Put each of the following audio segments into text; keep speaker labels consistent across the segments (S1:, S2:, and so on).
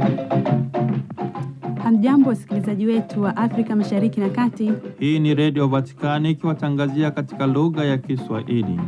S1: Hamjambo, wasikilizaji wetu wa Afrika Mashariki na Kati.
S2: Hii ni Redio Vatikani ikiwatangazia katika lugha ya Kiswahili.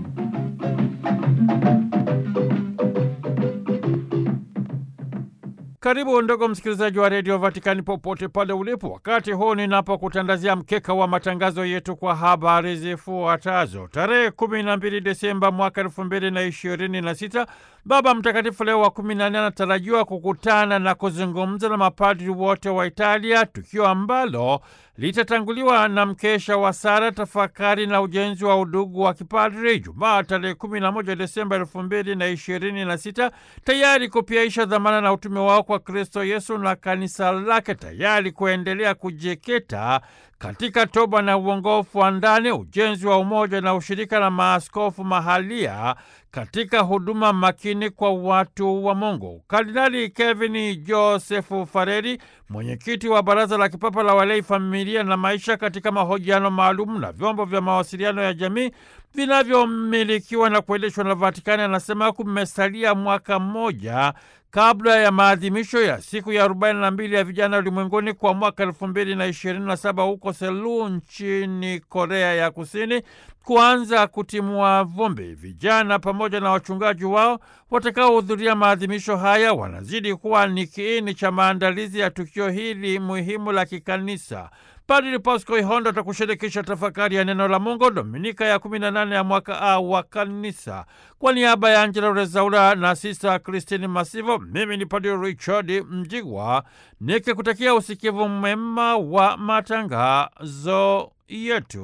S2: Karibu ndugu msikilizaji wa redio Vatikani popote pale ulipo, wakati huu ninapokutandazia mkeka wa matangazo yetu kwa habari zifuatazo. Tarehe kumi na mbili Desemba mwaka elfu mbili na ishirini na sita Baba Mtakatifu Leo wa kumi na nne anatarajiwa kukutana na kuzungumza na mapadri wote wa Italia, tukio ambalo litatanguliwa na mkesha wa sala, tafakari na ujenzi wa udugu wa kipadri Jumaa tarehe 11 Desemba elfu mbili na ishirini na sita tayari kupiaisha dhamana na utume wao kwa Kristo Yesu na kanisa lake, tayari kuendelea kujikita katika toba na uongofu wa ndani, ujenzi wa umoja na ushirika na maaskofu mahalia katika huduma makini kwa watu wa Mungu. Kardinali Kevin Josefu Fareri, mwenyekiti wa Baraza la Kipapa la Walei, Familia na Maisha, katika mahojiano maalum na vyombo vya mawasiliano ya jamii vinavyomilikiwa na kuendeshwa na Vatikani, anasema kumesalia mwaka mmoja kabla ya maadhimisho ya siku ya 42 ya vijana ulimwenguni kwa mwaka 2027 huko Seoul nchini Korea ya Kusini kuanza kutimua vumbi. Vijana pamoja na wachungaji wao watakaohudhuria maadhimisho haya wanazidi kuwa ni kiini cha maandalizi ya tukio hili muhimu la kikanisa. Padri Pasco Ihondo atakushirikisha tafakari ya neno la Mungu Dominika ya 18 ya mwaka A wa kanisa. Kwa niaba ya Angela Rezaura na Sista Kristini Masivo, mimi ni Padri Richard Mjigwa nikikutakia usikivu mwema wa matangazo yetu.